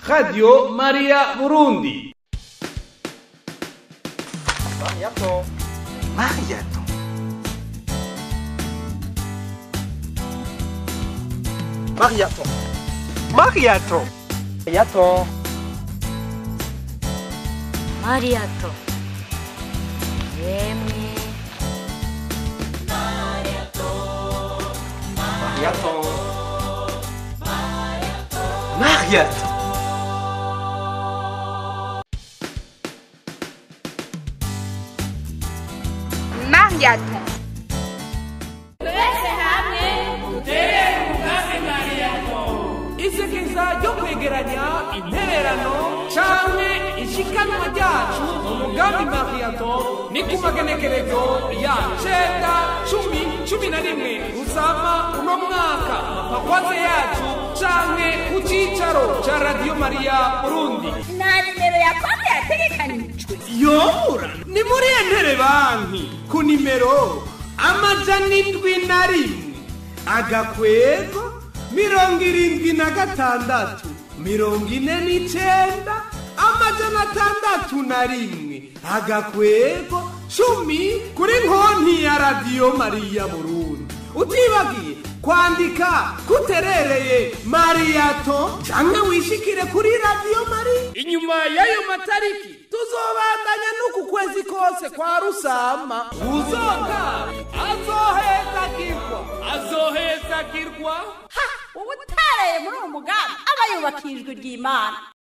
radio maria burundi Mariato. Mariato. Mariato. Mariato. Mariato. マリアとゲーム Mariato. Mariato. Mariato. isekeza ryo kwegeranya intererano canke ishikanwa ryacu mu mugambi mariyato ni ku magenekerezo ya cenda cumi cumi na rimwe usama uno mwaka makwaze yacu canke ku cicaro ca radiyo mariya burundi nta nimero ya konti yategekanijwe yora ni muri entere banki ku nimero amajana indwi na rimwe agakwego mirongo irindwi na gatandatu mirongo ine n'icenda amajana atandatu na rimwe agakwego cumi kuri konti ya radiyo mariya burundi utibagiye kwandika kuterereye mariyato canke wishikire kuri radiyo mariya inyuma y'ayo matariki tuzobandanya n'uku kwezi kose kwa rusama uzoga azohezagirwa azohezagirwa ha uba utareye muri uwo mugambi aba yubakishijwe ry'imana